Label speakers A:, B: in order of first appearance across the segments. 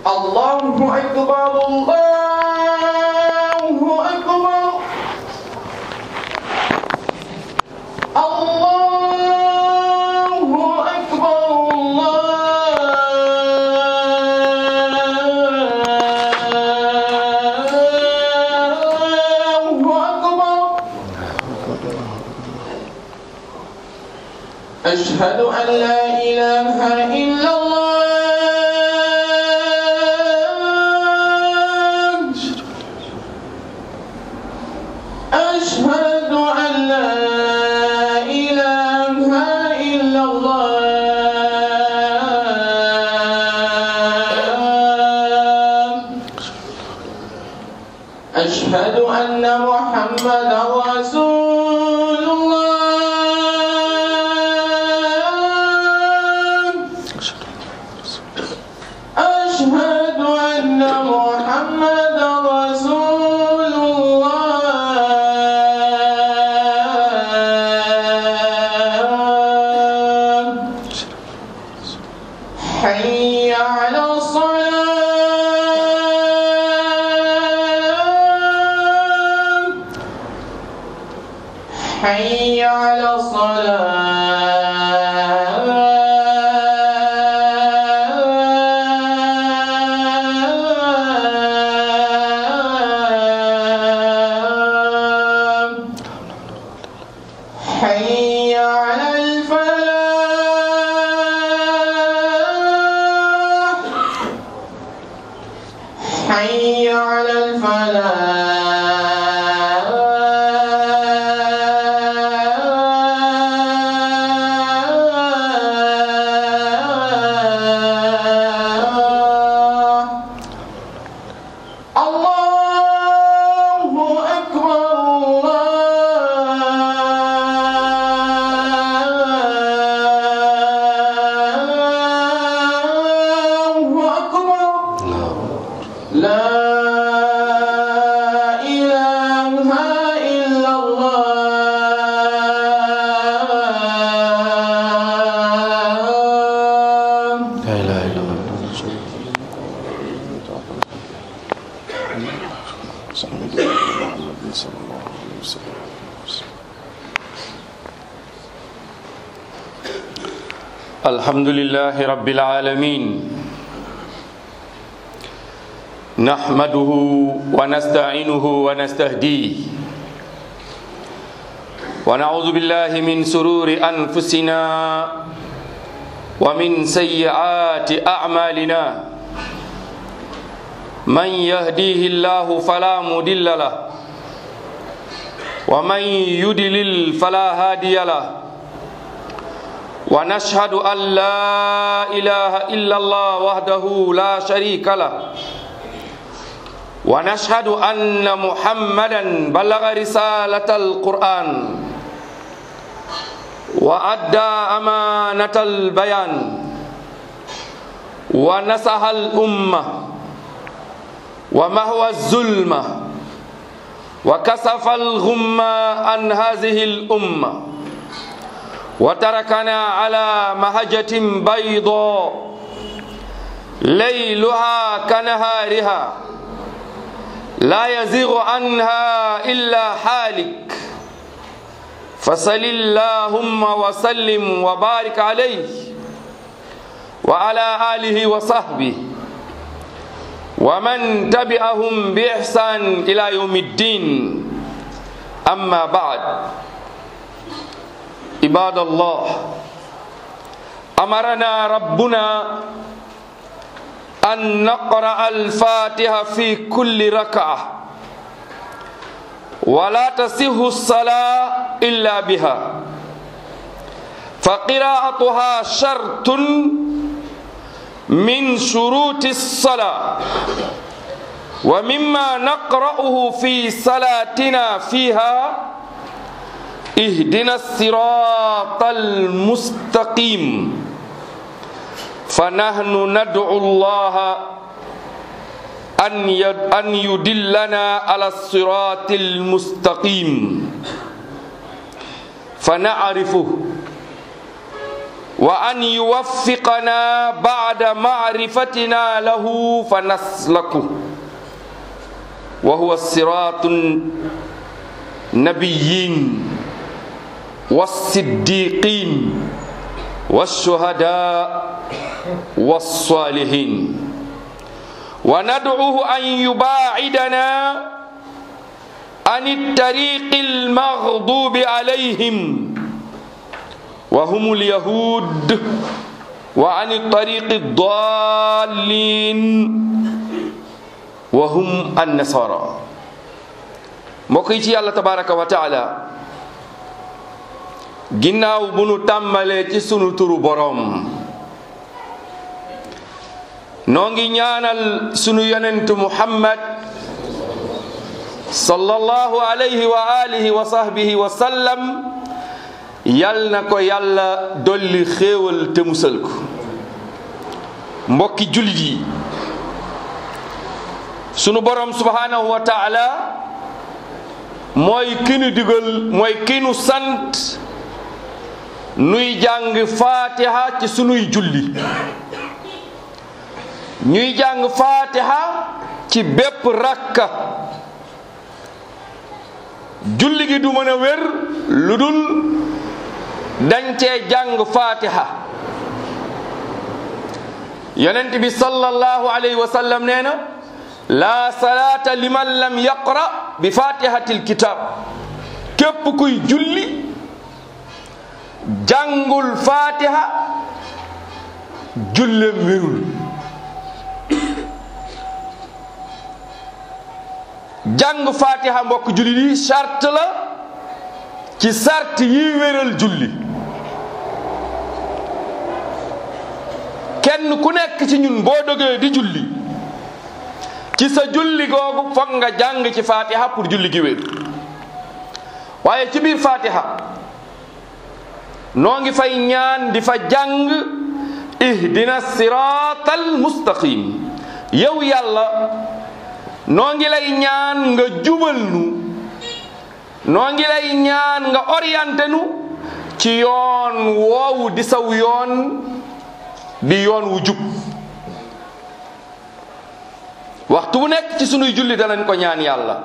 A: الله أكبر الله أكبر الله أكبر الله أكبر أشهد أن لا إله إلا الله أشهد أن لا إله إلا الله أشهد أن محمدا رسول الله أشهد أن محمدا رسول الله حي على الصلاة حي على الصلاة حي على الفلاح حي على الفلاح الله أكبر الله أكبر لا إله إلا الله
B: لا إله إلا الله الحمد لله رب العالمين نحمده ونستعينه ونستهديه ونعوذ بالله من سرور أنفسنا ومن سيئات أعمالنا من يهديه الله فلا مضل له ومن يضلل فلا هادي له ونشهد أن لا إله إلا الله وحده لا شريك له ونشهد أن محمدا بلغ رسالة القرآن وأدى أمانة البيان ونصح الأمة ومهوى الظلمة وكسف الغمة عن هذه الأمة وتركنا على مهجة بيضاء ليلها كنهارها لا يزيغ عنها إلا حالك فصل اللهم وسلم وبارك عليه وعلى آله وصحبه ومن تبعهم بإحسان إلى يوم الدين أما بعد عباد الله أمرنا ربنا أن نقرأ الفاتحة في كل ركعة ولا تصح الصلاة إلا بها فقراءتها شرط من شروط الصلاة ومما نقرأه في صلاتنا فيها اهدنا الصراط المستقيم فنحن ندعو الله أن أن يدلنا على الصراط المستقيم فنعرفه وأن يوفقنا بعد معرفتنا له فنسلكه وهو الصراط النبيين والصديقين والشهداء والصالحين وندعوه أن يباعدنا عن الطريق المغضوب عليهم وهم اليهود وعن الطريق الضالين وهم النصارى مكيتي الله تبارك وتعالى ginnaaw bu nu tàmbalee ci sunu turu boroom noo ngi ñaanal sunu yonentu muhammad sallallahu alayhi wa alihi wa sahbihi wa sallam yal na ko yàlla dolli xéewal te musal ko mbokki jullit yi sunu borom subhanahu wa taala mooy ki nu digal mooy ki nu sant nuy jàng fatiha ci sunuy julli ñuy jàng fatiha ci bépp rakka julli gi du mën a wér lu dul dañ cee jàng fatiha yonent bi sallallahu alayhi wa sallam nee na la salaata liman lam yaqra bi fatihatil kitab képp kuy julli jàngul fatiha jullem wérul jàng fatiha mbokk julli yi sart la ci sart yi wéral julli kenn ku nekk ci ñun boo dogee di julli ci sa julli googu foog nga jàng ci fatiha pour julli gi wér waaye ci biir fatiha noo ngi fay ñaan di fa jàng ihdina siratal mustaqim yow yàlla noo ngi lay ñaan nga jubal nu noo ngi lay ñaan nga orienté nu ci yoon woowu di saw yoon di yoon wu jub waxtu bu nekk ci sunuy julli danañ ko ñaan yàlla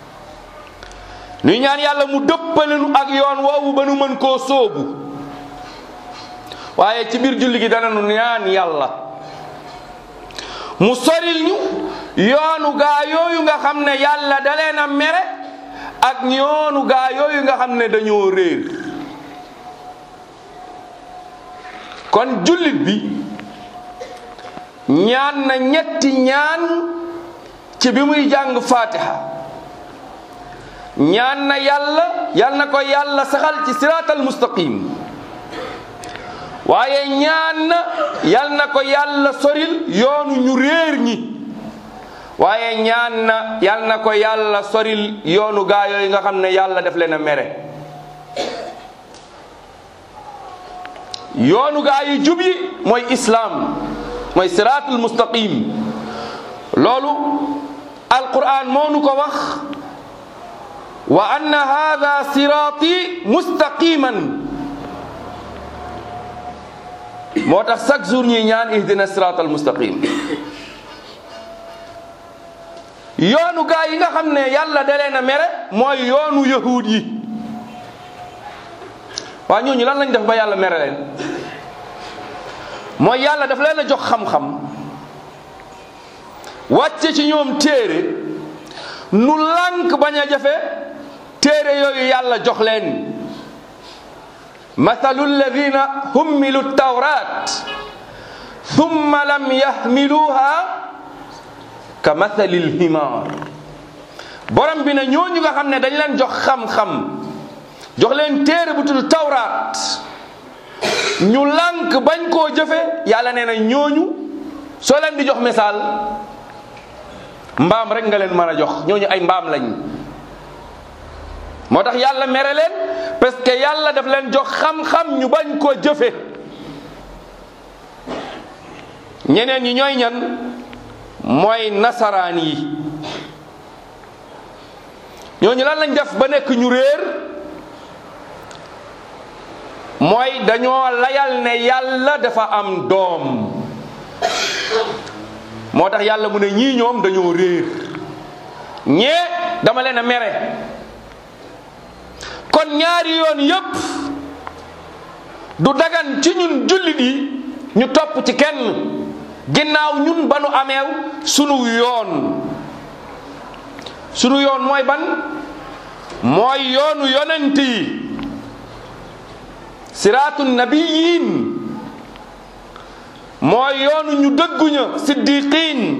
B: nuy ñaan yàlla mu dëppale nu ak yoon woowu ba nu mën koo sóobu waaye ci biir julli gi danañu ñaan yàlla mu soril ñu yoonu gaa yooyu nga xam ne yàlla da leen a mere ak yoonu gaa yooyu nga xam ne dañoo réer kon jullit bi ñaan na ñetti ñaan ci bi muy jàng fatiha ñaan na yàlla yal na ko yàlla saxal ci siraatal mustaqim waaye ñaan na yal na ko yàlla soril yoonu ñu réer ñi waaye ñaan na yal na ko yàlla soril yoonu gaa yooyu nga xam ne yàlla def leen a mere yoonu gaa yi jub yi mooy islaam mooy siraatul mustaqim loolu alquran moo nu ko wax wa anna hada siraati mustaqiman moo tax chaque jour ñuy ñaan ihdina siraatal mustaqim yoonu gaa yi nga xam ne yàlla da leen a mere mooy yoonu yahuud yi waa ñooñu lan lañ def ba yàlla mere leen mooy yàlla daf leen a jox xam-xam wàcce ci ñoom téere nu lànk bañ a jafe téere yooyu yàlla jox leen mathalu alladina hummilu tawrat thumma lam yahmiluha ka mathali lhimar borom bi ne ñooñu nga xam ne dañ leen jox xam-xam jox leen téere bu tudd tawraat ñu lànk bañ koo jëfe yàlla nee na ñooñu soo leen di jox misaal mbaam rek nga leen mën a jox ñooñu ay mbaam lañ moo tax yàlla mere leen parce que yàlla daf leen jox xam-xam ñu bañ koo jëfe ñeneen ñi ñooy ñan mooy nasaraan yi ñooñu lan lañ def ba nekk ñu réer mooy dañoo layal ne yàlla dafa am doom moo tax yàlla mu ne ñii ñoom dañoo réer ñee dama leen a mere kon ñaari yoon yépp du dagan ci ñun jullit yi ñu topp ci kenn ginnaaw ñun ba nu ameew sunu yoon sunu yoon mooy ban mooy yoonu yonent yi siraatu nabiyin mooy yoonu ñu dëgguña siddiqin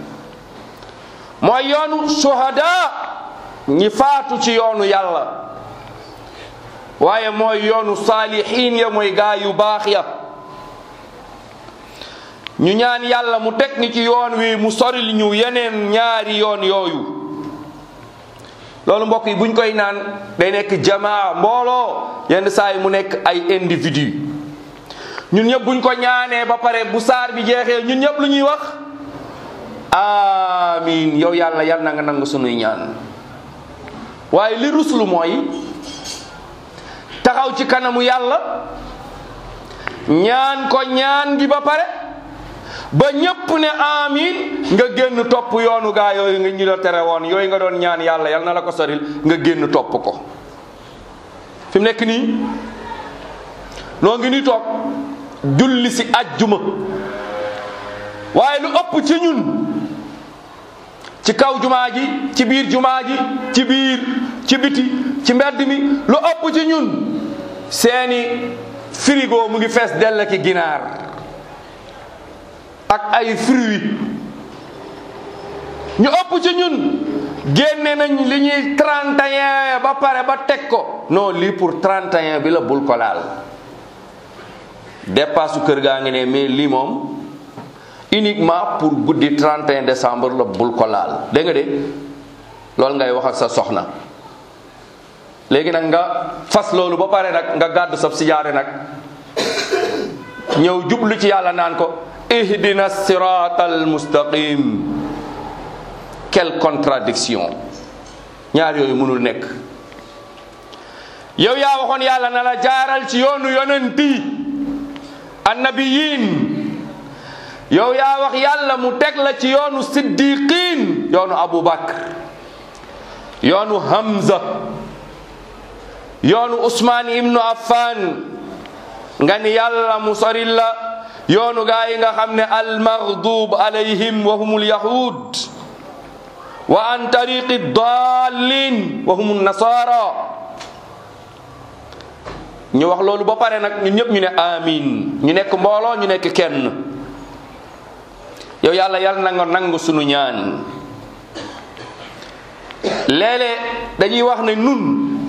B: mooy yoonu shuhada ñi faatu ci yoonu yàlla waaye mooy yoonu saalihin ya mooy gaa yu baax ya ñu ñaan yàlla mu teg ni ci yoon wi mu soril ñu yeneen ñaari yoon yooyu loolu mbokk yi buñ koy naan day nekk jamaa mbooloo yenn saa yi mu nekk ay individu ñun ñëpp buñ ko ñaanee ba pare bu saar bi jeexee ñun ñëpp lu ñuy wax amin yow yàlla yal na nga nangu sunuy ñaan waaye li ruslu mooy taxaw ci kanamu yàlla ñaan ko ñaan gi ba pare ba ñépp ne amin nga génn topp yoonu gaa yooyu nga ñu la tere woon yooyu nga doon ñaan yàlla yal na la ko soril nga génn topp ko fi mu nekk nii noo ngi ni toog julli si ajjuma waaye lu ëpp ci ñun ci kaw jumaa ji ci biir jumaa ji ci biir ci biti ci mbedd mi lu ëpp ci ñun seeni frigo mu ngi fees dell ki ginaar ak ay fruits ñu ëpp ci ñun génne nañ li ñuy 31 ba pare ba teg ko non lii pour 31 bi la bul ko laal dépasse kër gaa ngi ne mais lii moom uniquement pour guddi 31 décembre la bul ko laal dégg nga de loolu ngay wax ak sa soxna léegi nag nga fas loolu ba pare nag nga gàddu sab sijaare nag ñëw jublu ci yàlla naan ko ihdina siratal mustaqim quelle contradiction ñaar yooyu mënul nekk yow yaa waxoon yàlla na la jaaral ci yoonu yonenti annabiyin yow yaa wax yàlla mu teg la ci yoonu siddiqin yoonu Abu Bakr yoonu Hamza yoonu Usmaan ibnu Affan nga ni yàlla mu soril la yoonu gaa yi nga xam ne almaghdub alayhim wa humul yahud wa an tariqi dallin wa humun nasara ñu wax loolu ba pare nag ñun ñëpp ñu ne amin ñu nekk mbooloo ñu nekk kenn yow yàlla yàlla na nga nangu sunu ñaan léeg-léeg dañuy wax ne nun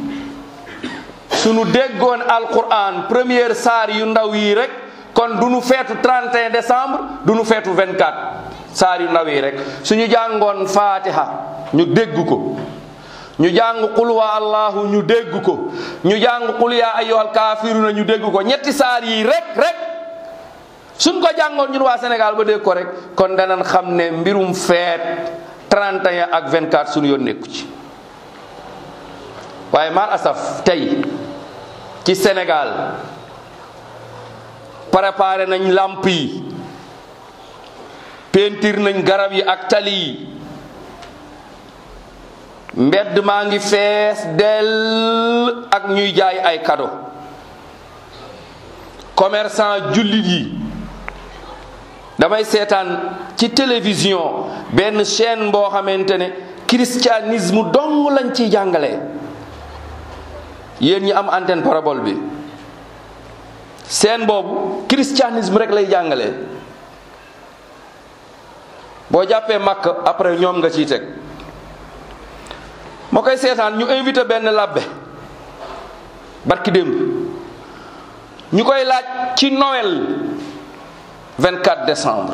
B: sunu déggoon alquran première saar yu ndaw yi rek kon du nu feetu 31 décembre du nu feetu 24 saar yu ndaw yi rek suñu jàngoon fatiha ñu dégg ko ñu jàng qul wa allahu ñu dégg ko ñu jàng qul ya ayyuhal kafiruna ñu dégg ko ñetti saar yi rek rek suñ ko jàngoon ñun waa Sénégal ba dégg ko rek kon danañ xam ne mbirum feet 31 ak 24 suñu yoon nekku ci waaye mal asaf tey ci Sénégal préparé nañ làmp yi peinture nañ garab yi ak tali yi mbedd maa ngi fees dell ak ñuy jaay ay cadeau commerçant jullit yi damay seetaan ci télévision benn chaîne boo xamante ne christianisme dong lañ ciy jàngale yéen ñi am antenne parabole bi seen boobu christianisme rek lay jàngale boo jàppee màkk après ñoom nga ciy teg moo koy seetaan ñu invité benn labbe barki démb ñu koy laaj ci Noël 24 décembre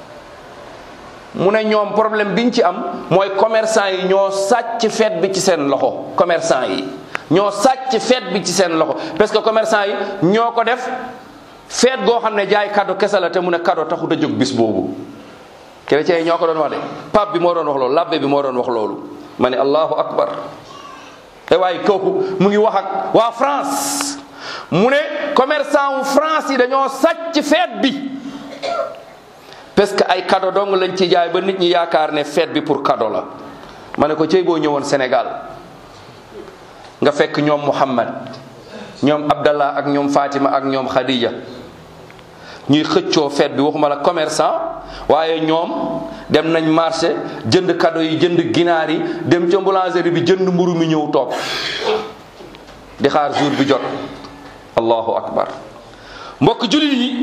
B: mu ne ñoom problème biñ ci am mooy commerçant yi ñoo sàcc fête bi ci seen loxo commerçant yi ñoo sàcc fête bi ci seen loxo parce que commerçant yi ñoo ko def fête goo xam ne jaay cadeau kese la te mu ne cadeau taxut a jóg bis boobu chrétien yi ñoo ko doon wax de pape bi moo doon wax loolu labbe bi moo doon wax loolu ma ne allahu akbar te waaye kooku mu ngi wax ak waa France mu ne commerçant wu France yi dañoo sàcc feet bi parce que ay cadeau dong lañ ci jaay ba nit ñi yaakaar ne feet bi pour cadeau la ma ne ko cey boo ñëwoon Sénégal nga fekk ñoom Muhammad ñoom Abdallah ak ñoom Fatima ak ñoom Khadija ñuy xëccoo feet bi waxuma la commerçant waaye ñoom dem nañ marché jënd cadeau yi jënd ginaar yi dem ca boulangerie bi jënd mburu mi ñëw toog di xaar jour bi jot allahu akbar mbokk julit yi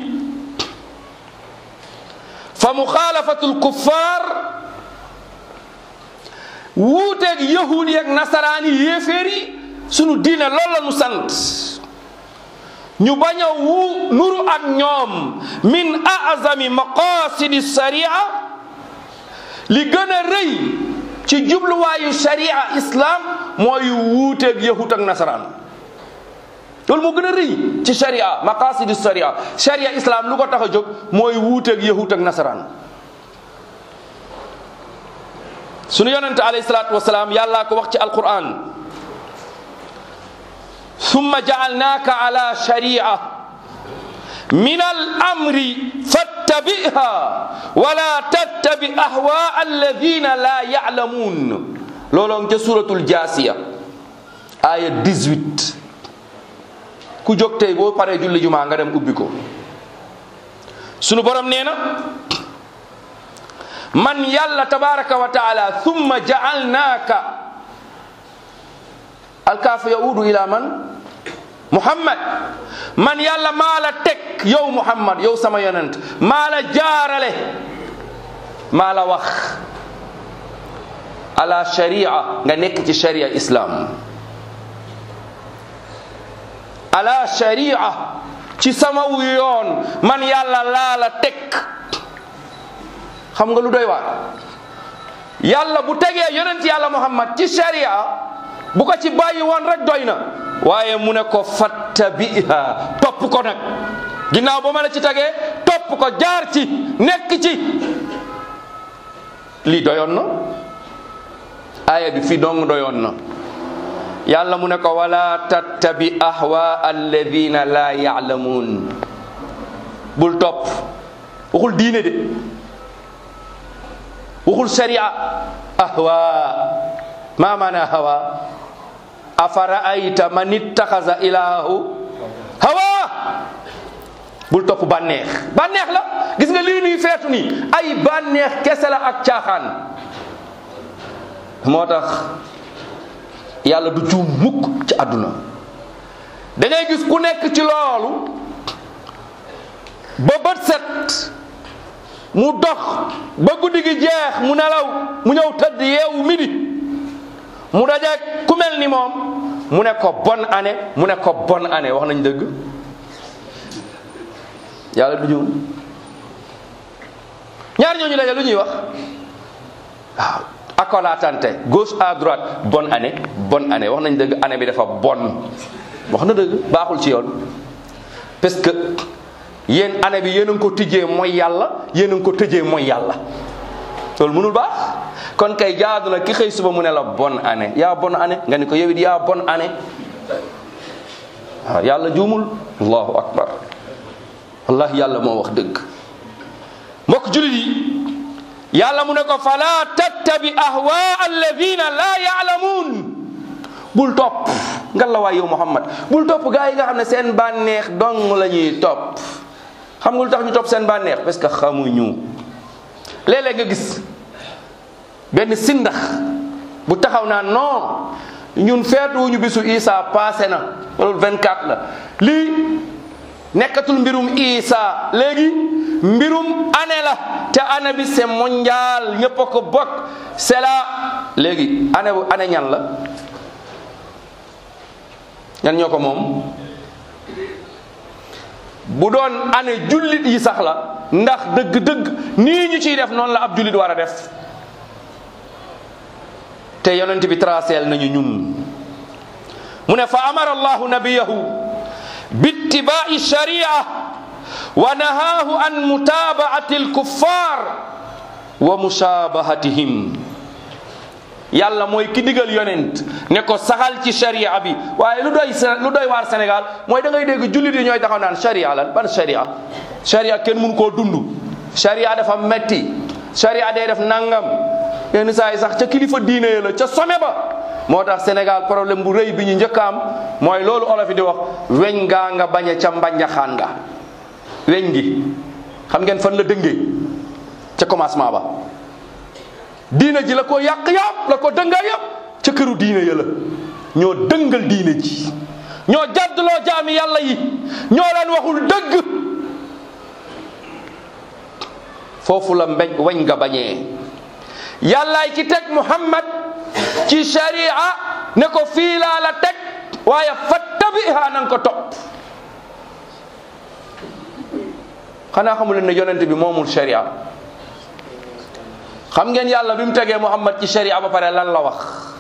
B: fa muxaalafatul kuffaar wuuteeg yahud yi ak nasaraan yi yéeféer yi sunu diine loolu la nu sant ñu bañ a wu nuru ak ñoom min azami maqasidi sharia li gën a rëy ci jubluwaayu sharia islam mooy wuuteeg yahud ak nasaraan loolu moo gën a rëy ci sharia maqasidi sharia sharia islam lu ko tax a jóg mooy wuuteeg yahud ak nasaraan sunu yonente alayhi salaatu wasalaam yàllaa ko wax ci alquran summa jaalnaaka ala sharia min al amri fattabiha wala tattabi ahwa alladina la yalamuun looloo ca suratul jaasiya aya 18 ku jóg tey boo paree julli jumaa nga dem ubbi ko sunu borom nee na man yàlla tabaraka wa taala thumma jaalnaaka alkaafu yaudu ila man muhammad man yàlla maa la teg yow muhammad yow sama yonent maa la jaarale maa la wax ala sharia nga nekk ci sharia islam ala sharia ci sama yoon man yàlla laa la teg xam nga lu doy waar yàlla bu tegee yonent yàlla muhammad ci sharia bu ko ci bàyyi woon rek doy na waaye mu ne ko fattabiha topp ko nag ginnaaw ba ma la ci tegee topp ko jaar ci nekk ci lii doyoon na aaya bi fii dong doyoon na yàlla mu ne ko wala tattabi ahwa alladina la yaalamuun bul topp waxul diine de waxul sharia ahwa ma mana hawa afara'ayta man ittaxasa ilaahu hawa bul topp bànneex bànneex la gis nga lii nuy feetu nii ay bànneex kese la ak caaxaan moo tax yàlla du juum mukk ci àdduna da ngay gis ku nekk ci loolu ba bët set mu dox ba guddi gi jeex mu nelaw mu ñëw tëdd yeewu midi mu dajeeg ku mel ni moom mu ne ko bonne année mu ne ko bonne année wax nañ dëgg yàlla du juum ñaar ñooñu daje lu ñuy wax waaw accolatante gauche à droite bonne année bonne année wax nañ dëgg année bi dafa bon wax na dëgg baaxul ci yoon parce que yéen année bi yéen a ngi ko tijjee mooy yàlla yéen a ngi ko tëjee mooy yàlla loolu mënul baax kon kay jaadu na ki xëy suba mu ne la bonne année yaa bonne année nga ni ko yow it yaa bonne année waaw yàlla juumul allahu akbar wallahi yàlla moo wax dëgg mbokk julit yi yàlla mu ne ko fala tattabi ahwa alladina la yaalamuun bul topp nga la waay yow muhammad bul topp gaa yi nga xam ne seen bànneex dong la ñuy topp xam nga lu tax ñu topp seen bànneex parce que xamuñu léeg-léeg nga gis benn sindax bu taxaw naa non ñun feetuwuñu bisu Isa passé na loolu 24 la lii nekkatul mbirum Isa léegi mbirum année la te année bi c'est mondial ñëpp a ko bokk c'est la léegi année bu année ñan la ñan ñoo ko moom bu doon année jullit yi sax la ndax dëgg-dëgg nii ñu ciy def noonu la ab jullit war a def te yonent bi traceel nañu ñun mu ne fa amara allahu nabiyahu bittibaai sharia wa nahaahu an mutabaati alkuffar wa mushabahatihim yàlla mooy ki digal yonent ne ko saxal ci sharia bi waaye lu doy lu doy waar Sénégal mooy da ngay dégg jullit yi ñooy taxaw naan sharia lan ban sharia sharia kenn mun koo dund sharia dafa metti sharia day def nangam yenn saa yi sax ca kilifa diine ya la ca some ba moo tax Sénégal problème bu rëy bi ñu njëkk a am mooy loolu olof yi di wax weñ ngaa nga bañ a ca mbanjaxaan nga weñ gi xam ngeen fan la dëngee ca commencement ba diina ji la ko yàq yàpp la ko dënga yàpp ca këru diine ya la ñoo dëngal diine ji ñoo jàddloo jaami yàlla yi ñoo leen waxul dëgg foofu la mbeñ weñ nga bañee yàllaay ki teg muhammad ci sharia ne ko fii laa la teg waaye fattabiha nanga ko topp xanaa xamu leen ne yonent bi moomul sharia xam ngeen yàlla bi mu tegee muhammad ci sharia ba pare lan la wax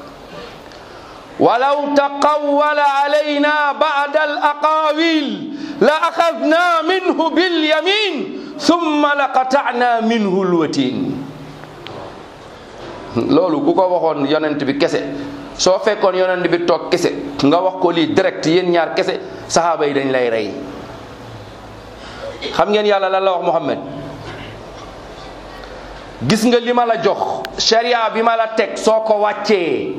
B: walaw taqawwala alayna ba'da al aqawil la axadna minhu bil yamin thumma la qata'na minhu lwatin loolu ku ko waxoon yonent bi kese soo fekkoon yonent bi toog kese nga wax ko lii direct yéen ñaar kese saxaaba yi dañ lay rey xam ngeen yàlla lan la wax Muhammad gis nga li ma la jox sharia bi ma la teg soo ko wàccee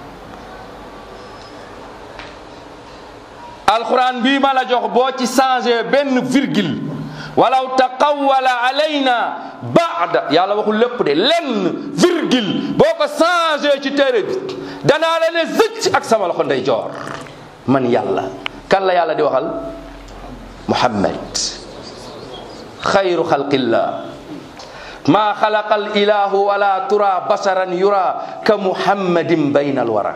B: alquran bii ma la jox boo ci changé benn virgule walaw taqawwala alayna baada yàlla waxul lépp de lenn virgule boo ko changé ci téere bi danaa la ne zëcc ak sama loxo ndey joor man yàlla kan la yàlla di waxal muhammad xayru xalqillah ma xalaqa al ilahu wala tura basaran yura ka muhammadin bayna alwara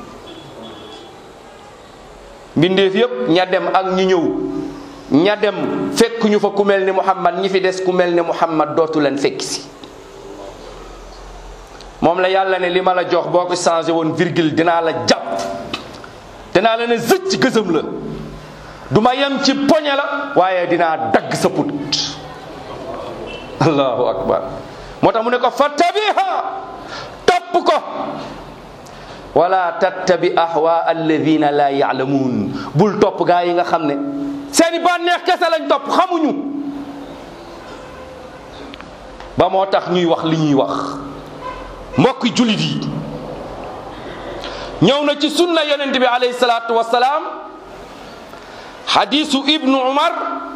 B: mbindeef yépp ña dem ak ñi ñëw ña dem fekk ñu fa ku mel ni muhammad ñi fi des ku mel ni muhammad dootu leen fekk si moom la yàlla ne li ma la jox boo ko changé woon virgule dinaa la jàpp dinaa la ne zëcc gësëm la du ma yem ci poñe la waaye dinaa dagg sa put allahu akbar moo tax mu ne ko fattabiha topp ko wala tattabi ahwa alladina la yaalamuun bul topp gaa yi nga xam ne seeni bànneex kese lañ topp xamuñu ba moo tax ñuy wax li ñuy wax mbokki jullit yi ñëw na ci sunna yonent bi alayhi salaatu wasalaam xadiisu ibnu umar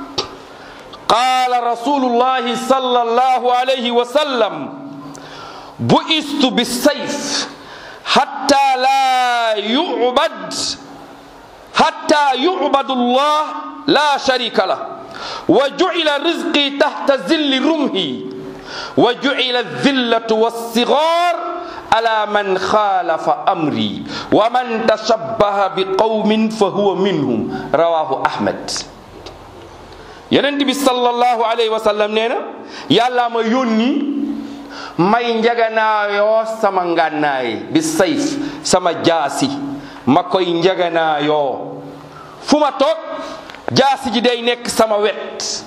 B: qaala rasulullahi sallallahu alayhi wa sallam bu'istu bisayf hatta la yu'bad hatta yu'badu allah la sharika lah wa ju'ila rizqi tahta zilli rumhi wa ju'ila adh-dhillatu was-sighar ala man khalafa amri wa man tashabbaha biqawmin fa huwa minhum rawahu ahmad yonent bi sallallahu alayhi wa sallam nee na yàlla ma yónni may njaganaayoo sama ngànnaay bi sayf sama jaasi ma koy njaganaayoo fu ma toog jaasi ji day nekk sama wet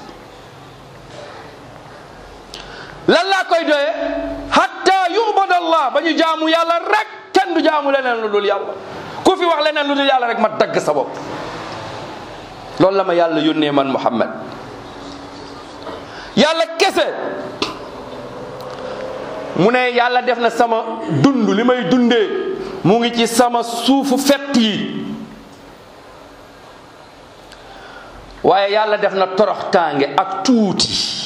B: lan laa koy doyee hatta yubadallah ba ñu jaamu yàlla rek kenn du jaamu leneen lu dul yàlla ku fi wax leneen lu dul yàlla rek ma dagg sa bopp loolu la ma yàlla yónnee man Muhammad yàlla kese mu ne yàlla def na sama dund li may dundee mu ngi ci sama suufu fett yi waaye yàlla def na toroxtaange ak tuuti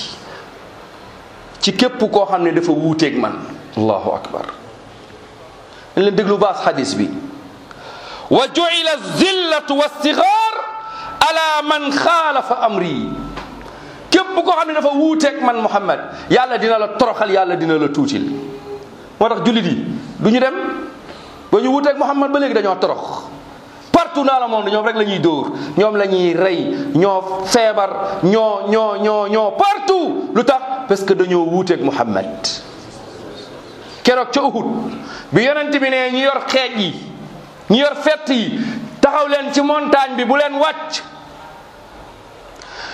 B: ci képp koo xam ne dafa wuuteeg man allahu akbar dañ leen déglu baas xadis bi wa ju'ila zillatu wastigaar ala man xaalafa amri képp koo xam ne dafa wuuteeg man Muhammad yàlla dina la toroxal yàlla dina la tuutil moo tax jullit yi du ñu dem ba ñu wuuteeg Muhammad ba léegi dañoo torox partout dans le monde ñoom rek la ñuy dóor ñoom la ñuy rey ñoo feebar ñoo ñoo ñoo ñoo partout lu tax parce que dañoo wuuteeg Muhammad keroog ca Uhud bi yonent bi ne ñi yor xeej yi ñi yor fett yi taxaw leen ci montagne bi bu leen wàcc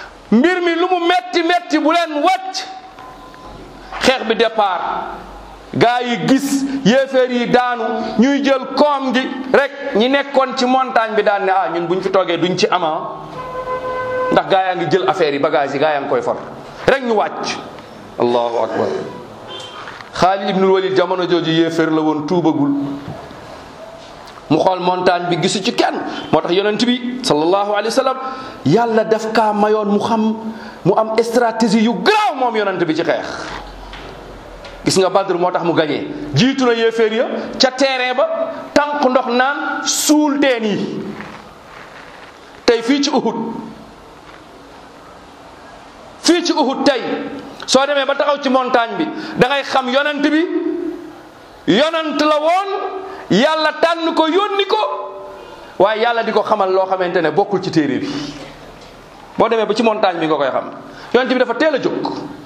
B: mbir mi lu mu metti metti bu leen wàcc xeex bi départ gaa yi gis yéeféer yi daanu ñuy jël koom gi rek ñi nekkoon ci montagne bi daan ne ah ñun buñ fi toogee duñ ci ama ndax gaa yaa ngi jël affaire yi bagage yi gaa yaa ngi koy for rek ñu wàcc allahu akbar Xaalid ibnul Walid jamono jooju yéeféer la woon tuubagul mu xool montagne bi gisu ci kenn moo tax yonent bi sallallahu alayhi wa sallam yàlla daf kaa mayoon mu xam mu am stratégie yu garaaw moom yonent bi ci xeex gis nga Badr moo tax mu gañee jiitu na yéeféer ya ca terrain ba tànk ndox naan suul teen yi tey fii ci Uhud fii ci Uhud tey soo demee ba taxaw ci montagne bi da ngay xam yonent bi yonent la woon yàlla tànn ko yónni ko waaye yàlla di ko xamal loo xamante ne bokkul ci téere bi boo demee ba ci montagne bi nga koy xam yonent bi dafa teel a jóg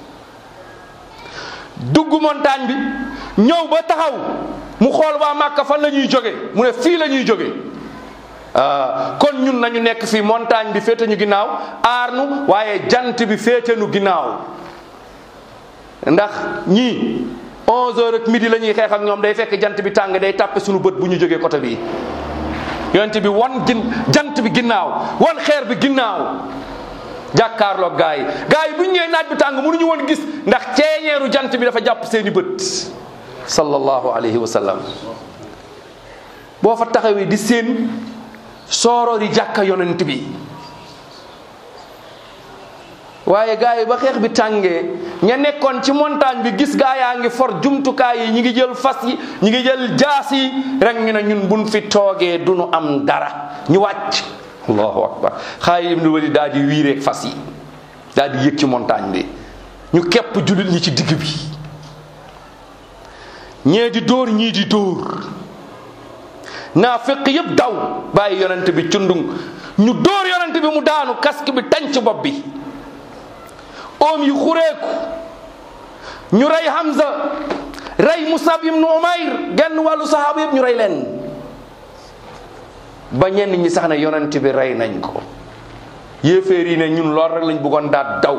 B: dugg montagne bi ñëw ba taxaw mu xool waa Màkka fan la ñuy jóge mu ne fii la ñuy jóge kon ñun nañu nekk fii montagne bi féete ñu ginnaaw aar nu waaye jant bi féete nu ginnaaw ndax ñii 11 heures ak midi la ñuy xeex ak ñoom day fekk jant bi tàng day tàppe suñu bët bu ñu jógee côté bii yonent bi wan gin jant bi ginnaaw wan xeer bi ginnaaw jàkkaarloog gaa yi gaa yi bu ñu ñëwee naaj bi tàng mënuñu woon gis ndax ceeñeeru jant bi dafa jàpp seeni bët sallallahu alayhi wa sallam boo fa taxawee di seen sooroor yi jàkka yonent bi waaye gaa yi ba xeex bi tàngee ña nekkoon ci montagne bi gis gaa yaa ngi for jumtukaay yi ñi ngi jël fas yi ñi ngi jël jaas yi rek ñu ne ñun buñ fi toogee du nu am dara ñu wàcc allahu akbar Xaalid ibn Walid daal di wiireeg fas yi daal di yëg ci montagne bi ñu képp jullit ñi ci digg bi ñee di dóor ñii di dóor naa fekk yëpp daw bàyyi yonent bi cundung ñu dóor yonent bi mu daanu casque bi tañ ci bopp bi oom yi xureeku ñu rey Hamza rey Musab ibnu Umayr genn wàllu sahaaba yëpp ñu rey leen ba ñenn ñi sax ne yonent bi rey nañ ko yéeféer yi ne ñun lool rek lañ bëggoon daat daw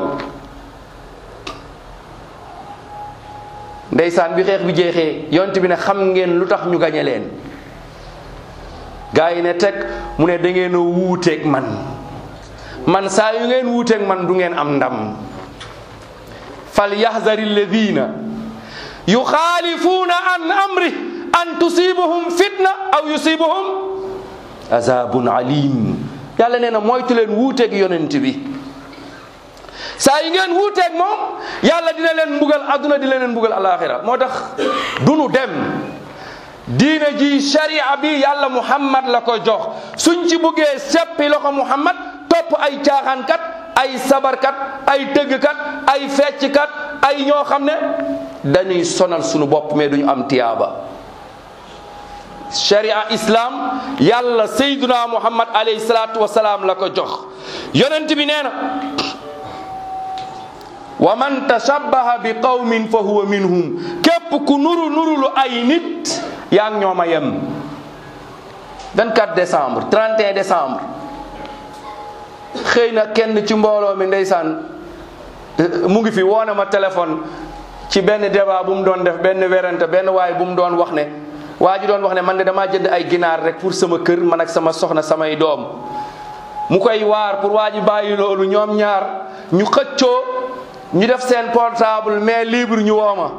B: ndeysaan bi xeex bi jeexee yonent bi ne xam ngeen lu tax ñu gañe leen gaa yi ne teg mu ne da ngeen a wuuteeg man man saa yu ngeen wuuteeg man du ngeen am ndam fal yahzari alladina yuxaalifuuna an amri an tusibuhum fitna aw yusibuhum azabun alim yàlla nee na moytu leen wuuteeg yonent bi saa yi ngeen wuuteeg moom yàlla dina leen mbugal adduna dina leen mbugal alaxira moo tax dunu dem diine ji sharia bi yàlla muhammad la ko jox suñ ci buggee seppi loxo muhammad topp ay caaxaankat ay sabarkat ay tëggkat ay fecckat ay ñoo xam ne dañuy sonal sunu bopp mais duñu am tiyaaba sharia islam yàlla sayduna muhammad alayhi salaatu wasalaam la ko jox yonent bi nee na wa man tashabbaha bi qawmin fa huwa minhum képp ku nuru nurulu ay nit yaa ngi ñoom a yem 24 décembre 31 décembre xëy na kenn ci mbooloo mi ndeysaan mu ngi fi woone ma téléphone ci benn débat bu mu doon def benn werante benn waay bu mu doon wax ne waa ji doon wax ne man de damaa jënd ay ginaar rek pour sama kër man ak sama soxna samay doom mu koy waar pour waa ji bàyyi loolu ñoom ñaar ñu xëccoo ñu def seen portable mais libre ñu wooma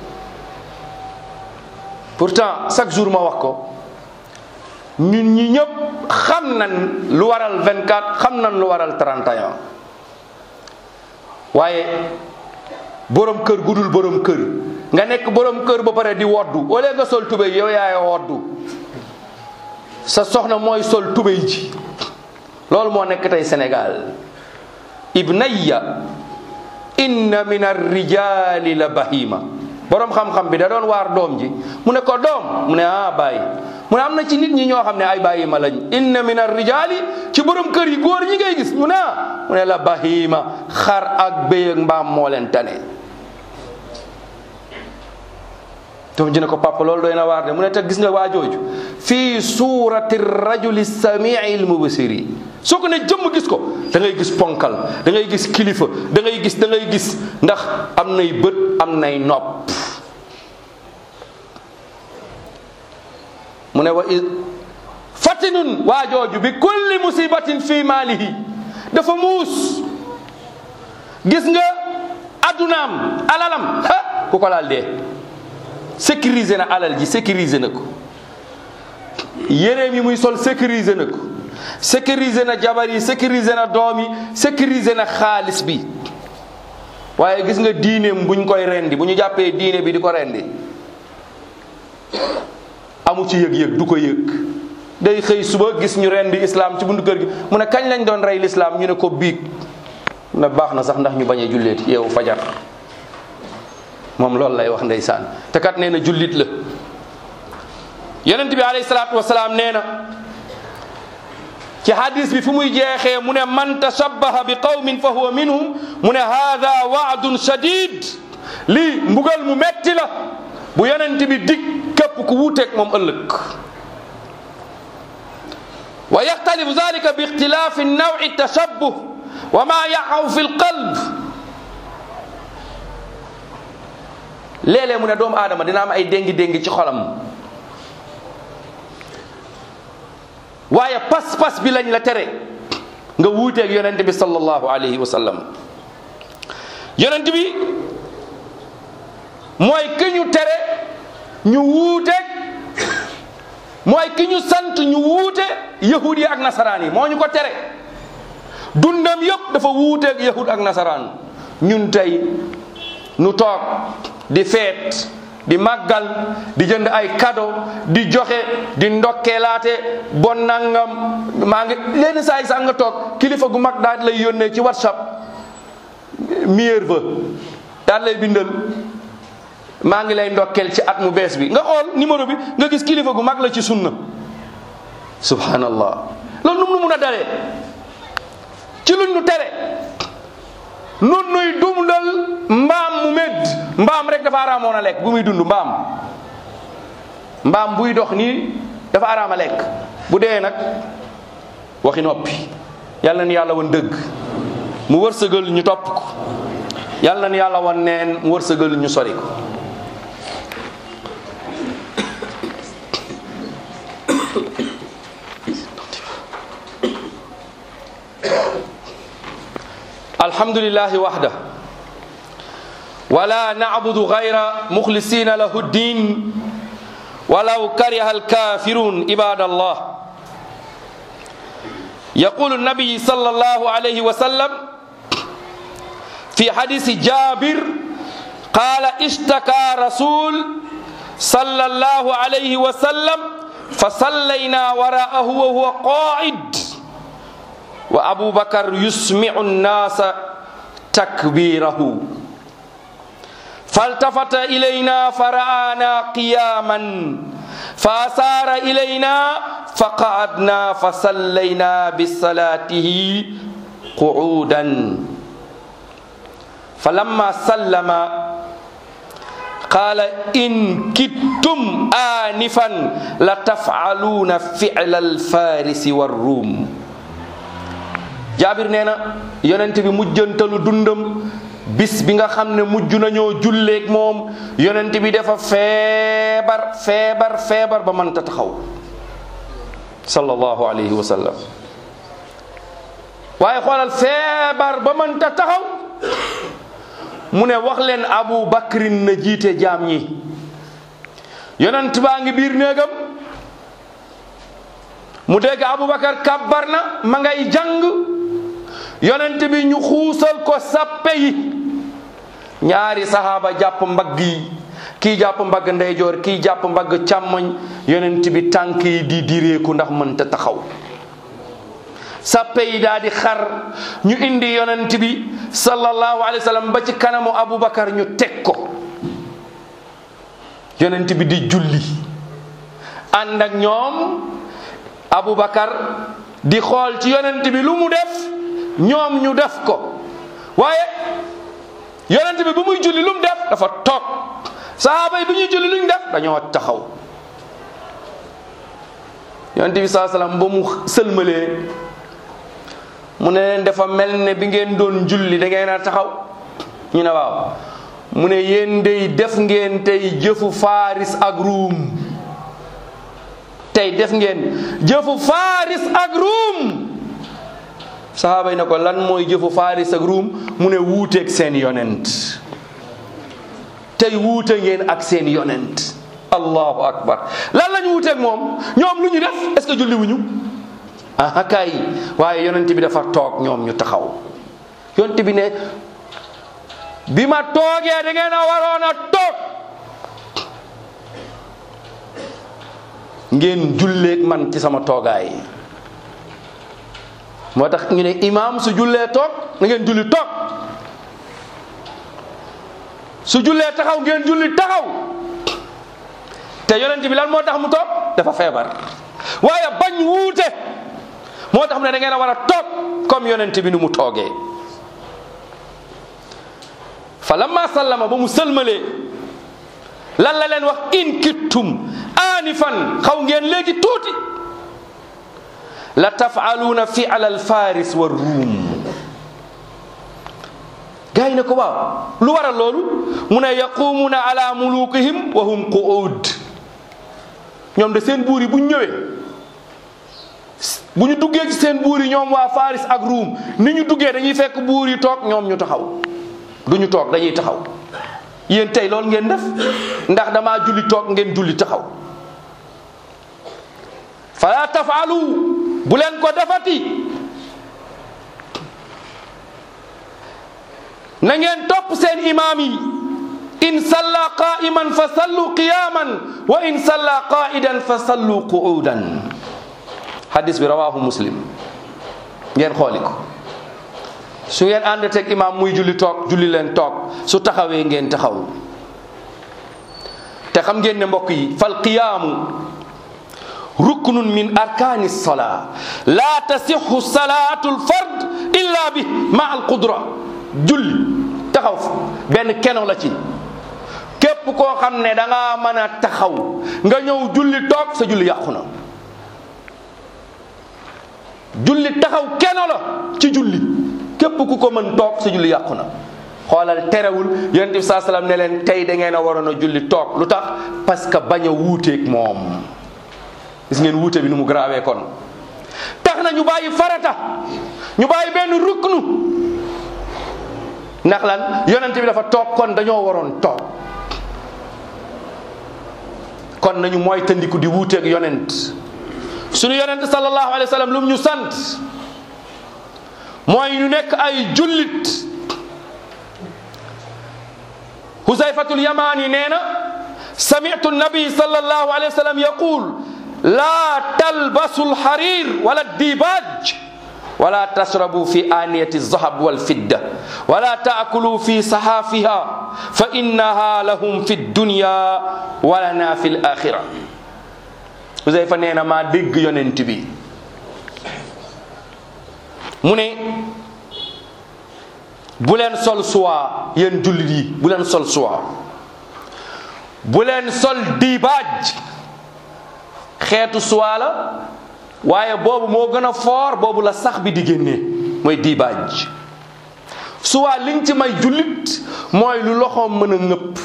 B: pourtant chaque jour ma wax ko ñun ñi ñëpp xam nañ lu waral 24 xam nañ lu waral 31 waaye borom kër gudul borom kër nga nekk borom kër ba pare di woddu au lieu nga sol tubéy yow yaay woddu sa soxna mooy sol tubéy ji loolu moo nekk tey Sénégal ibnayya inna min arrijali la bahima borom xam-xam bi da doon waar doom ji mu ne ko doom mu ne ah bàyyi mu ne am na ci nit ñi ñoo xam ne ay bàyyi ma lañ inna min arrijali ci borom kër yi góor ñi ngay gis ñu ne ah mu ne la bahima xar ak béy ak mbaam moo leen tane doom ji ne ko papa loolu doy na waar de mu ne te gis nga waa jooju fii suurati rajuli samii al mubsiri soo ko ne jëmm gis ko da ngay gis ponkal da ngay gis kilifa da ngay gis da ngay gis ndax am nay bët am nay nopp mu ne wa i fatinun waa jooju bi kulli musibatin fi maalihi dafa muus gis nga addunaam alalam ha ku ko laal dee sécuriser na alal ji sécuriser na ko yéreem yi muy sol sécuriser na ko sécuriser na jabar yi sécuriser na doom yi sécuriser na xaalis bi waaye gis nga diineem buñ koy rendi bu ñu jàppee diine bi di ko rendi amu ci yëg-yëg du ko yëg day xëy suba gis ñu rendi islam ci buntu kër gi mu ne kañ lañ doon rey l'islam ñu ne ko biig mu ne baax na sax ndax ñu bañ a julleeti yeewu fajar moom loolu lay wax ndeysaan te kat nee na jullit la yonent bi alayhi salaatu wasalaam nee na ci hadis bi fu muy jeexee mu ne man tashabbaha bi qawmin fa huwa minhum mu ne hada waadun shadid lii mbugal mu metti la bu yonent bi dig képp ku wuuteeg moom ëllëg wa yaxtalifu dalika bi ixtilaafi nawi tashabbuh wa ma yaqaw fi lqalb léeg-léeg mu ne doomu aadama dina am ay déngi-déngi ci xolam waaye pas-pas bi lañ la tere nga wuuteeg yonent bi sallallahu alayhi wa sallam yonent bi mooy ki ñu tere ñu wuuteeg mooy ki ñu sant ñu wuute yahud yi ak nasaraan yi moo ñu ko tere dundam yëpp dafa wuuteeg yahud ak nasaraan ñun tey nu toog di feet di màggal di jënd ay cadeau di joxe di ndokkeelaate bon nangam maa ngi leen saa yi sax nga toog kilifa gu mag daal di lay yónnee ci whatsapp meilleur vœu daal lay bindal maa ngi lay ndokkeel ci at mu bees bi nga xool numéro bi nga gis kilifa gu mag la ci sunna subhanallah loolu num nu mun a dalee ci luñ nu tere nun nuy dundal mbaam mu medd mbaam rek dafa araamoon a lekk bu muy dund mbaam mbaam buy dox nii dafa araam a lekk bu dee nag waxi noppi yàlla na ni yàlla wan dëgg mu wërsëgal ñu topp ko yàlla na ni yàlla wan neen mu wërsëgal ñu sori ko الحمد لله وحده ولا نعبد غير مخلصين له الدين ولو كره الكافرون عباد الله يقول النبي صلى الله عليه وسلم في حديث جابر قال اشتكى رسول صلى الله عليه وسلم فصلينا وراءه وهو قاعد وأبو بكر يسمع الناس تكبيره فالتفت إلينا فرآنا قياما فأسار إلينا فقعدنا فصلينا بصلاته قعودا فلما سلم قال إن كدتم آنفا لتفعلون فعل الفارس والروم jaabir nee na yonent bi mujjantalu dundam bis bi nga xam ne mujj nañoo julleeg moom yonent bi dafa feebar feebar feebar ba mënta taxaw sallallahu alayhi wa sallam waaye xoolal feebar ba mënta taxaw mu ne wax leen abu bakrin na jiite jaam ñi yonent baa ngi biir néegam mu dégg abu bakar kabbar na ma ngay jàng yonent bi ñu xuusal ko sappe yi ñaari sahaaba jàpp mbagg yi kii jàpp mbagg ndeyjoor kii jàpp mbagg càmmoñ yonent bi tànk yi di direeku ndax mënta taxaw sappe yi daal di xar ñu indi yonent bi sallallahu alayhi wa sallam ba ci kanamu abubakar ñu teg ko yonent bi di julli ànd ak ñoom abubakar di xool ci yonent bi lu mu def ñoom ñu def ko waaye yonent bi bu muy julli lu mu def dafa toog sahaaba yi bu ñuy julli lu ñu def dañoo taxaw yonent bi saa salaam ba mu sëlmalee mu ne leen dafa mel ne bi ngeen doon julli da ngeen a taxaw ñu ne waaw mu ne yéen dey def ngeen tey jëfu faris ak ruum tey def ngeen jëfu faris ak ruum sahaaba yi ne ko lan mooy jëfu faris ak ruum mu ne wuuteeg seen yonent tey wuute ngeen ak seen yonent allahu akbar lan lañu wuuteeg moom ñoom lu ñu def est-ce que julli wuñu ah kay waaye yonent bi dafa toog ñoom ñu taxaw yonent bi ne bi ma toogee da ngeen a waroon a toog ngeen julleeg man ci sama toogaay moo tax ñu ne imaam su jullee toog na ngeen julli toog su jullee taxaw ngeen julli taxaw te yonent bi lan moo tax mu toog dafa feebar waaye bañ wuute moo tax mu ne da ngeen a war a toog comme yonent bi nu mu toogee fa lamma sallama ba mu sëlmalee lan la leen wax in kittum aanifan xaw ngeen léegi tuuti la tafaaluuna fiala alfaris wa ruum gars yi ne ko waaw lu waral loolu mu ne yaqumuuna ala mulukihim wa hum qu'ud ñoom de seen buur yi bu ñu ñëwee bu ñu duggee ci seen buur yi ñoom waa faris ak ruum ni ñu duggee dañuy fekk buur yi toog ñoom ñu taxaw du ñu toog dañuy taxaw yéen tey loolu ngeen def ndax damaa julli toog ngeen julli taxaw fala tafalu bu leen ko defati na ngeen topp seen imaam yi in salla qa'iman fa sallu qiyaman wa in salla qa'idan fa sallu qu'udan hadis bi rawahu muslim ngeen xooli ko su ngeen ànd teg imaam muy julli toog julli leen toog su taxawee ngeen taxaw te xam ngeen ne mbokk yi fal qiyaamu ruknun min arkaani salaa laa tasixu salaatu lfard illa bi ma al qudra julli taxaw benn keno la ci képp koo xam ne da ngaa mën a taxaw nga ñëw julli toog sa julli yàqu na julli taxaw keno la ci julli képp ku ko mën toog sa julli yàqu na xoolal terewul yonent bi saa salaam ne leen tey da ngeen a waroon a julli toog lu tax parce que bañ a wuuteeg moom gis ngeen wuute bi nu mu grawee kon tax na ñu bàyyi farata ñu bàyyi benn ruknu ndax lan yonent bi dafa toog kon dañoo waroon toog kon nañu mooy tandiku di wuuteeg yonent suñu yonent sallallahu alayhi wa sallam lu mu ñu sant mooy ñu nekk ay jullit huzayfatul yamani nee na sami'tu nabi sallallahu alayhi wa sallam yaqul la talbasu alharir wala dibaj wala tashrabu fi aniyati alzahab walfidda wala taakulu fi sahafiha fa innaha lahum fi dunya walana fi alakhira huzayfa nee na maa dégg yonent bi mu ne bu leen sol suwaa yéen jullit yi bu leen sol suwaa bu leen sol diibaaj xeetu suwaa la waaye boobu moo gën a foor boobu la sax bi di génnee mooy diibaaj suwaa liñ ci may jullit mooy lu loxoom mën a ngëpp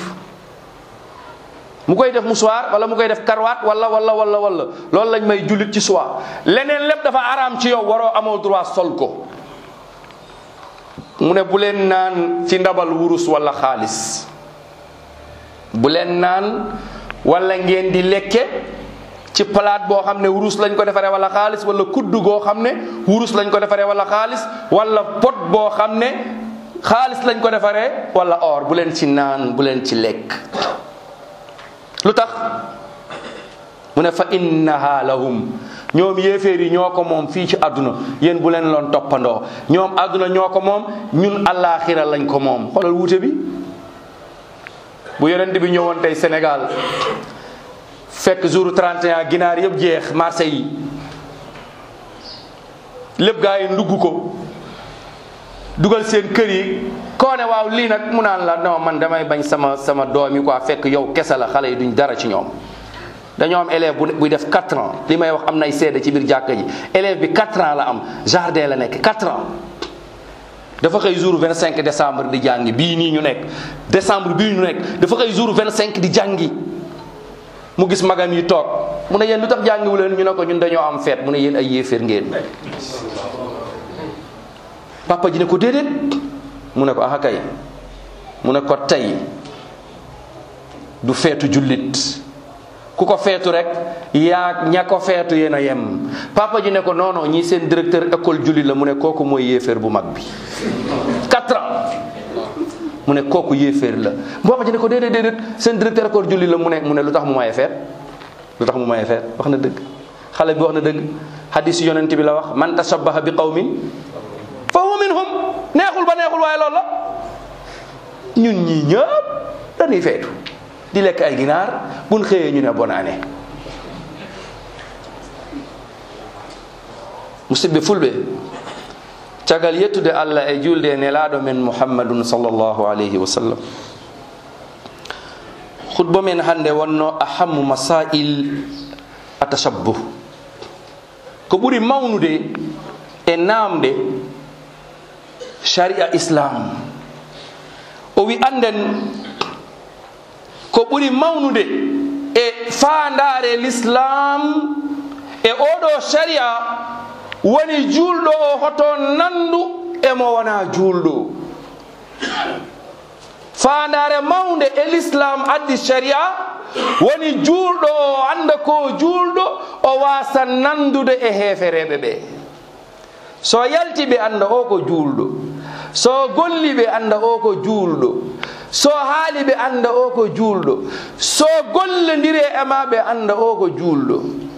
B: mu koy def musuwaar wala mu koy def karwaat wala wala wala wala loolu lañ may jullit ci suwaa leneen lépp dafa araam ci yow waroo amoo droit sol ko mu ne bu leen naan ci ndabal wurus wala xaalis bu leen naan wala ngeen di lekke ci palaat boo xam ne wurus lañ ko defaree wala xaalis wala kudd goo xam ne wurus lañ ko defaree wala xaalis wala pot boo xam ne xaalis lañ ko defaree wala or bu leen ci naan bu leen ci lekk lu tax mu ne fa innaha lahum ñoom yéeféer yi ñoo ko moom fii ci àdduna yéen bu leen loon toppandoo ñoom àdduna ñoo ko moom ñun allaaxira lañ ko moom xoolal wuute bi bu yonent bi ñëwoon tey Sénégal fekk jour 31 ginaar yëpp jeex marché yi lépp gaa yi ndugg ko dugal seen kër yi koo ne waaw lii nag mu naan la non man damay bañ sama sama doom yi quoi fekk yow kese la xale yi duñ dara ci ñoom dañoo am élève bu buy def 4 ans li may wax am nay seede ci biir jàkka ji élève bi 4 ans la am jardin la nekk 4 ans dafa xëy jour 25 décembre di jàngi bii nii ñu nekk décembre bii ñu nekk dafa xëy jour 25 di jàngi mu gis magam yi toog mu ne yéen lu tax jàngiwu leen ñu ne ko ñun dañoo am feet mu ne yéen ay yéeféer ngeen papa ji ne ko déedéet mu ne ko aha kay mu ne ko tey du feetu jullit ku ko feetu rek yaa ña ko feetu yéen a yem papa ji ne ko non non ñii seen directeur école jullit la mu ne kooku mooy yéeféer bu mag bi quatre ans mu ne kooku yéeféer la papa ji ne ko déedéet déedéet seen directeur école jullit la mu ne mu ne lu tax mu maye feet lu tax mu maye feet wax na dëgg xale bi wax na dëgg hadis yonent bi la wax man tashabbaha bi qawmin fa huwa minhum neexul ba neexul waaye loolu la ñun ñii ñëpp dañuy feetu di lekk ay ginaar buñ xëyee ñu ne bonne année musidɓe fulɓe caggal yettude allah e julde e nelaɗo men muhammadun sallllahu alayhi wa sallam khutba men hannde wonno ahammu masail atashabbuh ko ɓuri mawnude e namde sharia islam o wi anden ko ɓuri mawnude e fandare l'islam e oɗo sharia woni julɗo o hoto nandu emo wona julɗo fandare mawnde e l'islam addi sharia woni julɗo o anda ko julɗo o wasa nandude e hefereɓe ɓe so yalti ɓe anda o ko julɗo so golli ɓe anda o ko julɗo so haali ɓe anda o ko julɗo so gollodiri e ma ɓe anda o ko julɗo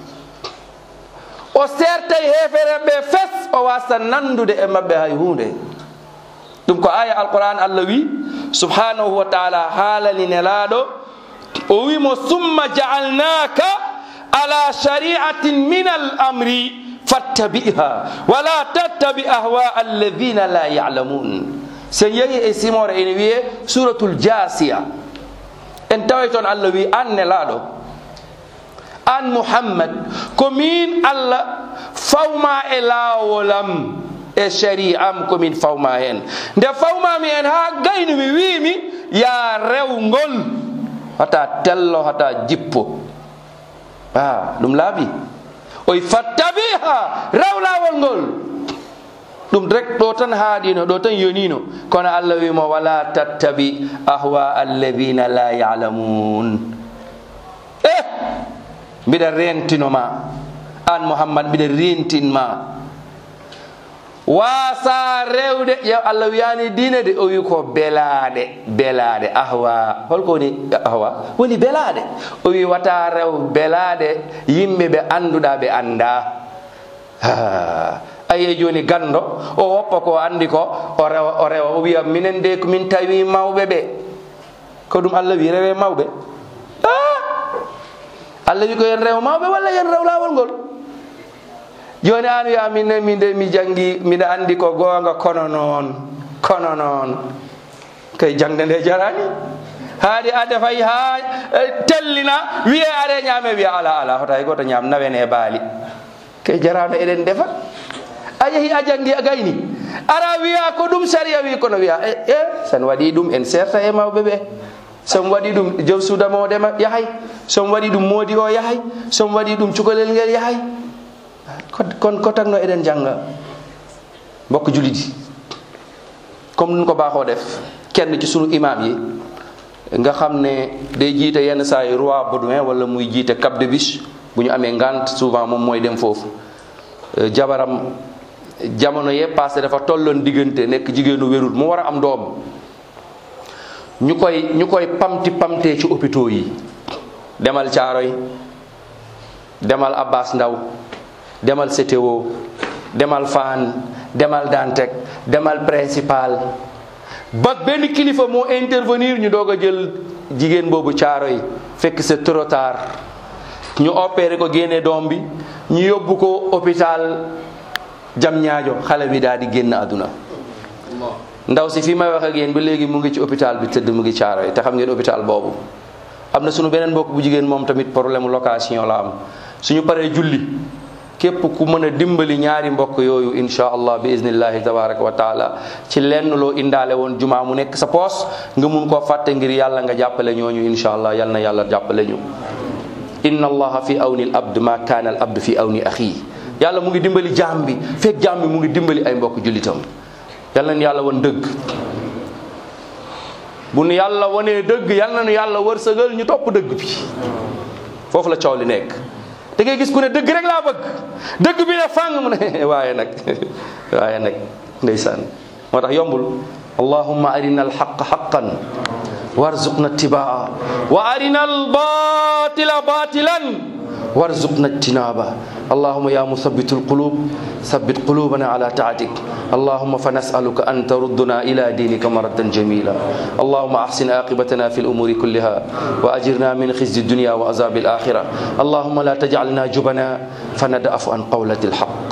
B: o sertay hefere ɓe fes o wasa nandude e mabɓe hay hunde ɗum ko aya alquran allah wi subhanahu wa taala haalani nelaɗo o wimo summa jaalnaka ala shari'atin min al amri fattabiha wala tattabi ahwa alladina la yalamun sen yehi e simore ene wiye suratul jasiya en tawi toon allah wi an nelaɗo an muhammad komin allah fawma e lawolam e shari'am komin fawma hen nde fawmami hen ha gayni mi wimi ya rewgol hata tello hata jippo a ɗum laaɓi oy fattabiha rew lawol ngol ɗum rek ɗo tan haaɗino ɗo tan yonino kono allah wimo wala tattabi ahwa alladina la yalamun eh mbiɗa rentinoma an mouhammad mbiɗa rentinma wasa rewde yo allah wiyani diine de o wi ko belaɗe belaɗe ahwa holko woni ahwa woni belaɗe o wi wata rew belaɗe yimɓe ɓe anduɗa ɓe anda aye joni gando o woppa ko andi ko o rewa o rewa o wiya minen de komin tawi mawɓe ɓe ko ɗum allah wi rewe mawɓe allah wi ko yen rew mawɓe walla yen rew lawol ngol joni an wiya minne min de mi jangi mbiɗa andi ko gonga kono noon kono noon kay jangde nde jarani haadi ade fay ha tellina wiye are ñaame wiya ala ala hoto hay goto ñaam nawen e baali kay jarano eɗen defa a yeehi a jangi a gayni ara wiya ko ɗum saria wi kono wiya e e sen waɗi ɗum en serta e mawɓe ɓe somi waɗi ɗum jow sudama o ɗema yahay somi waɗi ɗum moodi o yahay somi waɗi ɗum cukalel ngel yahay kon ko tagno eɗen janga mbokk julidi comme nun ko baaxoo def kenn ci sunu imam yi nga xam ne day jiite yenn saa yi roi baudouin wala muy jiite cap de biche bu ñu amee ngant souvent moom mooy dem foofu jabaram jamono yee passé dafa tolloon diggante nekk jigéenu wérul mu war a am doom ñu koy ñu koy pamti pamtee ci hôpitaux yi demal Caaroy demal Abbas Ndaw demal CTO demal Fann demal Dantec demal principal ba benn kilifa moo intervenir ñu doog a jël jigéen boobu caaro yi fekk c'est trop tard ñu opéré ko génne doom bi ñu yóbbu ko hôpital jam ñaajo xale bi daal di génn àdduna ndaw si fi may wax ak yéen ba léegi mu ngi ci hôpital bi tëdd mu ngi caaro yi te xam ngeen hôpital boobu am na sunu beneen mbokk bu jigéen moom tamit problème location la am suñu paree julli képp ku mën a dimbali ñaari mbokk yooyu insha allah bi iznillahi tabaraka wa taala ci lenn loo indaale woon jumaa mu nekk sa poos nga mun koo fàtte ngir yàlla nga jàppale ñooñu insha allah yal na yàlla jàppale ñu inna allaha fi awni al abd ma kaana al abd fi awni axii yàlla mu ngi dimbali jaam bi fekk jaam bi mu ngi dimbali ay mbokk jullitam yal na nu yàlla wan dëgg bu nu yàlla wanee dëgg yal na nu yàlla wërsëgal ñu topp dëgg bi foofu la coow li nekk da ngay gis ku ne dëgg rek laa bëgg dëgg bi ne fàng mu ne waaye nag waaye nag ndeysaan moo tax yombul allahumma arina alxaqa xaqan warzuqna ittibaa wa arina albatila batilan warzuqna ijtinaba allahuma ya musabbitu alqulub sabbit qulubana ala taatik اللهم فنسألك أن تردنا إلى دينك مردا جميلا اللهم أحسن عاقبتنا في الأمور كلها وأجرنا من خزي الدنيا وعذاب الآخرة اللهم لا تجعلنا جبنا فندأف عن قولة الحق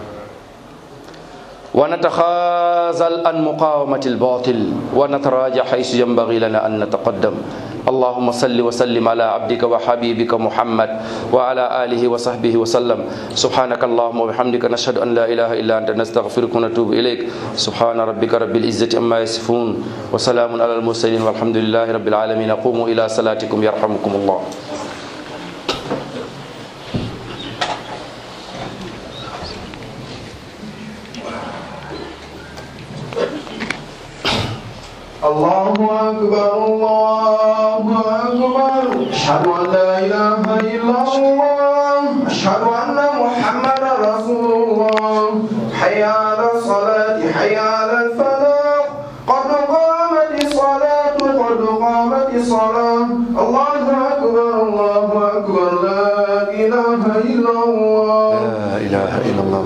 B: ونتخاذل عن مقاومة الباطل ونتراجع حيث ينبغي لنا أن نتقدم اللهم صل وسلم على عبدك وحبيبك محمد وعلى آله وصحبه وسلم سبحانك اللهم وبحمدك نشهد أن لا إله إلا أنت نستغفرك ونتوب إليك سبحان ربك رب العزة أما يصفون وسلام على المرسلين والحمد لله رب العالمين قوموا إلى صلاتكم يرحمكم الله
A: الله أكبر الله أكبر أشهد أن لا إله إلا الله أشهد أن محمدا رسول الله حي على الصلاة حي على الفلاح قد قامت الصلاة قد قامت الصلاة الله أكبر الله أكبر لا إله إلا الله
B: لا إله إلا الله